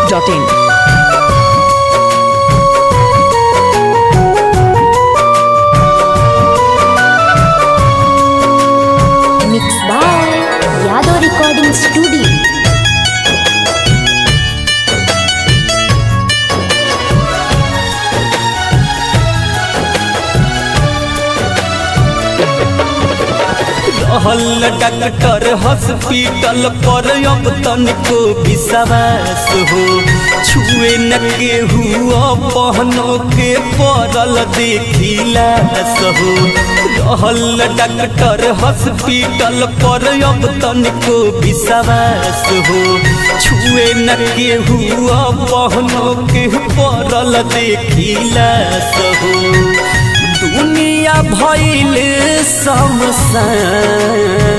masti.in. Mixed by Yadav Recording Studio. रहल doctor hospital पर अब तनिको विश्वास हो छुए न केहू पहनो के पड़ल देखिलास हो रहल डॉक्टर हॉस्पिटल पर अब तनिको विश्वास हो छुए न केहू पहनो के पड़ल देखिलास हो दुनिया भइल समसान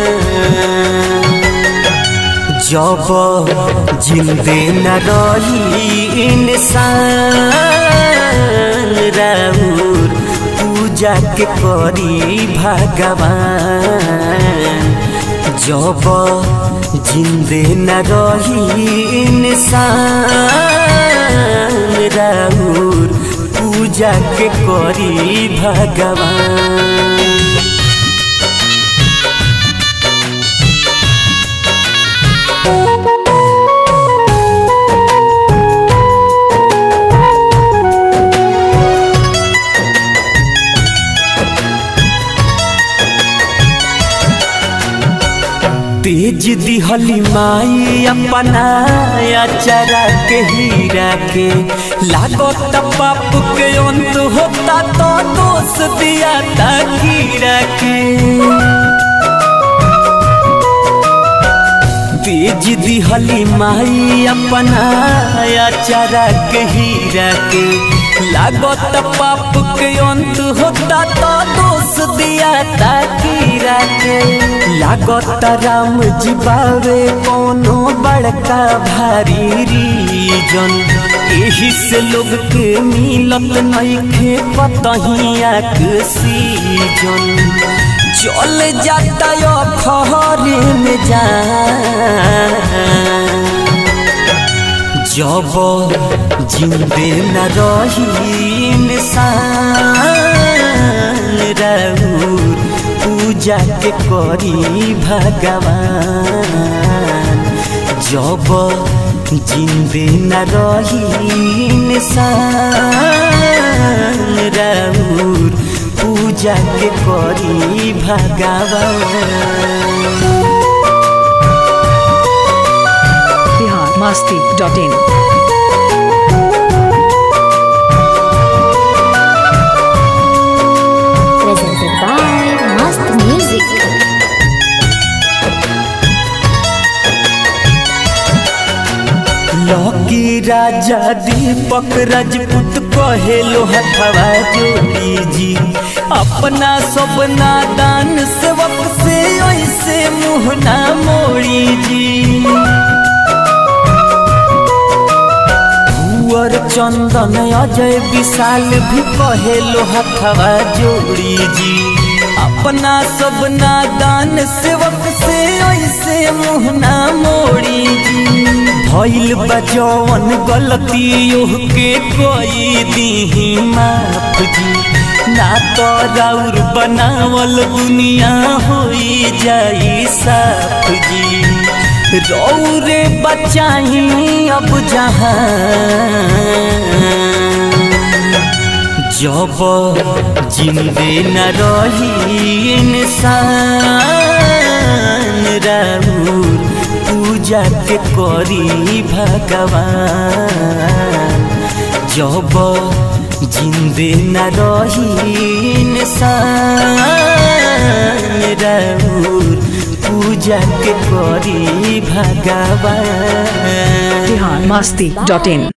जब जिंदे न रही इंसान राउर पूजा के करी भगवान जब जिंदे न रही इंसान राउर पूजा के करी भगवान तेज दिहली माई अपना अचरा के हीरा के लागत पाप के अंत होता तो दोष दिया था कीरा के तेज दिहली माई अपना अचरा के हीरा के लागत पाप के अंत होता तो दोष दिया था कीरा के लागत राम जीवावे कोनो बड़का भारी रीजन एही से लोग के मिलत नइखे कतहिया के सीजन चल जाता यो खहरे में जा जब जिंदे न रही इंसान राउर पूजा के करी भगवान जब जिंदे न रही इंसान राउर पूजा के करी भगवान Bihar masti.in. Presented by Mast Music. लौकी राजा दीपक राजपूत कहेलो हथवा जोड़ी जी अपना सब नादान सेवक से ऐसे मुँह ना मोड़ी जी कुंवर चंदन अजय विशाल भी कहेलो हथवा जोड़ी जी अपना सब नादान सेवक से ऐसे मुँह ना मोड़ी जी भइल बजौन गलती के कोई दीही माफ जी ना तो राउर बनावल दुनिया होई जाई साफ जी रौरे बचाई अब जहाँ जब जिंदे न रही इंसान राउर पूजा के करी भगवान जब जिंदे न रही इंसान राउर पूजा के करी भगवान Bihar masti.in.